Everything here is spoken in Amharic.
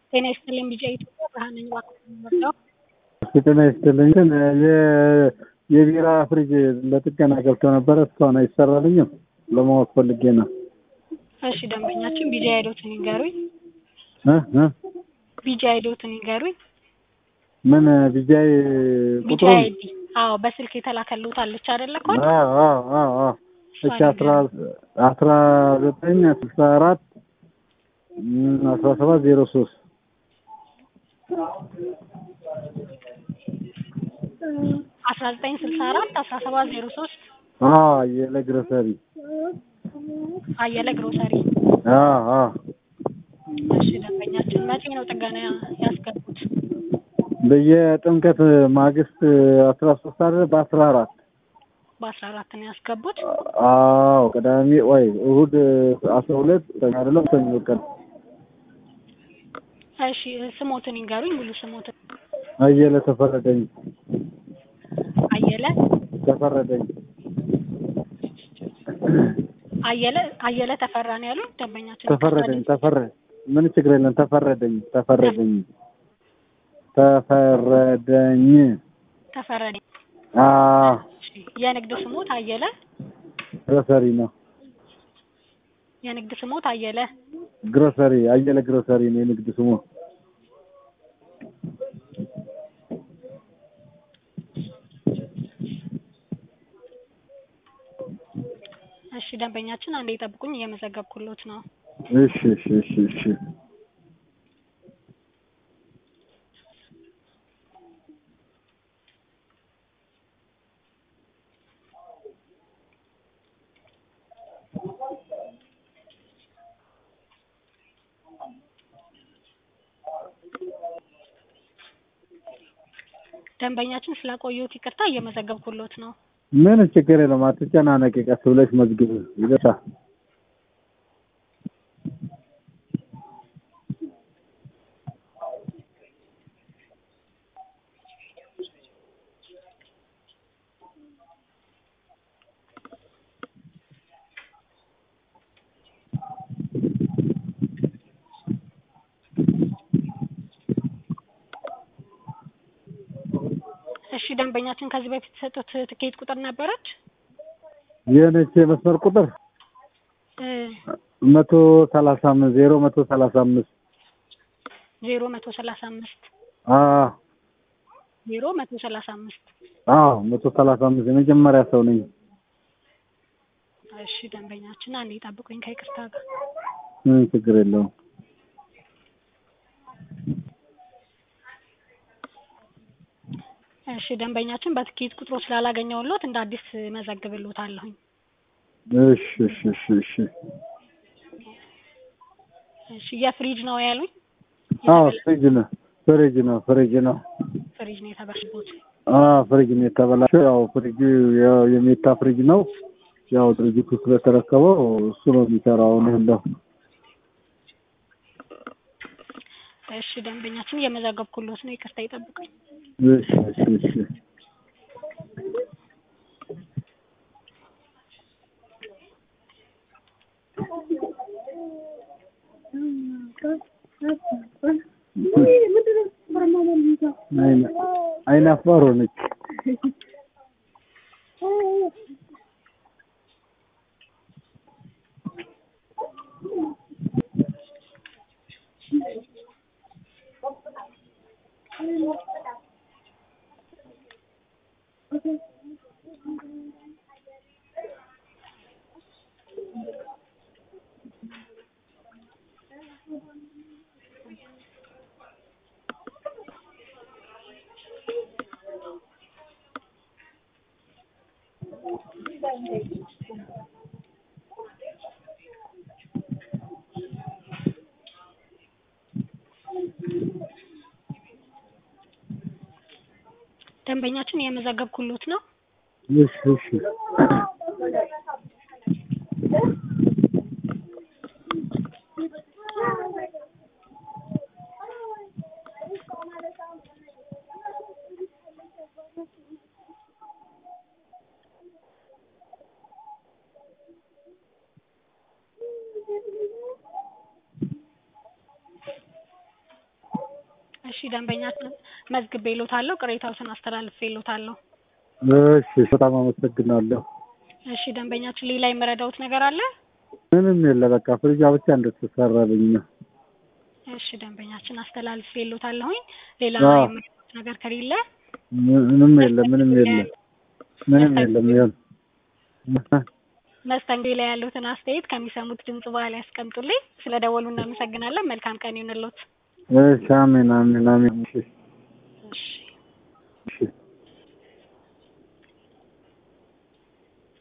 ጤና ይስጥልኝ ቢጫ ኢትዮጵያ ብርሃን ነኝ እባክዎን የምወደው ጤና ይስጥልኝ ግን የ- የቢራ ፍሪጅ ለጥገና ገብቶ ነበረ እስካሁን አይሰራልኝም ለማወቅ ፈልጌ ነው እሺ ደንበኛችን ቢጃ አይዶትን ይንገሩኝ እ እ ቢጃ አይዶትን ይንገሩኝ ምን ቢጃይ ቢጃ ቁጥሩን አይዲ አዎ በስልክ የተላከልዎት አለች አይደለ ኮድ አዎ አዎ አዎ አዎ እሺ አስራ አስራ ዘጠኝ ስልሳ አራት እም፣ አስራ ሰባት ዜሮ ሶስት አስራ ዘጠኝ ስልሳ አራት አስራ ሰባት ዜሮ ሶስት አዎ አየለ ግሮሰሪ አየለ ግሮሰሪ አዎ አዎ እሺ ደንበኛችን መቼ ነው ጥገና ያስገቡት በየጥምቀት ማግስት አስራ ሶስት አይደለ በአስራ አራት በአስራ አራት ነው ያስገቡት አዎ ቅዳሜ ወይ እሁድ አስራ ሁለት አይደለም ሰኞ ቀን እሺ ስሞትን ይንገሩኝ ሙሉ ስሞትን አየለ ተፈረደኝ አየለ ተፈረደኝ አየለ አየለ ተፈራ ነው ያሉት ደንበኛችን ተፈረደኝ ተፈረ ምን ችግር የለም ተፈረደኝ ተፈረደኝ ተፈረደኝ ተፈረደኝ አ እሺ የንግድ ስሞት አየለ ግሮሰሪ ነው የንግድ ስሞት አየለ ግሮሰሪ አየለ ግሮሰሪ ነው የንግድ ስሙ እሺ ደንበኛችን አንዴ ይጠብቁኝ እየመዘገብኩሎት ነው እሺ እሺ እሺ እሺ ደንበኛችን ስላቆየሁት ይቅርታ እየመዘገብኩሎት ነው ምን ችግር የለም አትጨናነቂ ቀስ ብለሽ መዝግብ ይበቃ እሺ ደንበኛችን ከዚህ በፊት የሰጡት ትኬት ቁጥር ነበረች የነች የመስመር ቁጥር እ መቶ ሰላሳ አምስት ዜሮ መቶ ሰላሳ አምስት ዜሮ መቶ ሰላሳ አምስት አ ዜሮ መቶ ሰላሳ አምስት አዎ መቶ ሰላሳ አምስት የመጀመሪያ ሰው ነኝ እሺ ደንበኛችን አንዴ ይጠብቁኝ ከይቅርታ ጋር ምን ችግር የለውም እሺ ደንበኛችን በትኬት ቁጥሩ ስላላገኘሁሎት እንደ አዲስ መዘግብሎታለሁኝ እሺ እሺ እሺ እሺ እሺ የፍሪጅ ነው ያሉኝ አዎ ፍሪጅ ነው ፍሪጅ ነው ፍሪጅ ነው ፍሪጅ ነው የተበላሸበት አ ፍሪጅ ነው የተበላሸው ያው ፍሪጁ ያው የሜታ ፍሪጅ ነው ያው ድርጅቱ ስለተረከበው እሱ ነው የሚሰራው ነው ያለው እሺ ደንበኛችን እየመዘገብኩሎት ነው ይቅርታ ይጠብቁኝ እሺ እሺ እሺ አይነ አይነ አፋር ሆነች ደንበኛችን እየመዘገብኩሎት ነው እሺ እሺ እሺ ደንበኛችን መዝግቤልዎታለሁ ቅሬታዎትን አስተላልፌልዎታለሁ እሺ በጣም አመሰግናለሁ። እሺ ደንበኛችን ሌላ የምረዳዎት ነገር አለ ምንም የለ በቃ ፍሪጃ ብቻ እንድትሰራልኝ ነው። እሺ ደንበኛችን አስተላልፌልዎታለሁኝ ሌላ አዎ። የምረዳዎት ነገር ከሌለ ምንም የለ ምንም የለ ምንም የለም ይሁን መስተንግዶ ላይ ያሉትን አስተያየት ከሚሰሙት ድምጽ በኋላ ያስቀምጡልኝ ስለደወሉ እናመሰግናለን መልካም ቀን ይሁንልዎት እሺ አሜን አሜን አሜን እሺ እሺ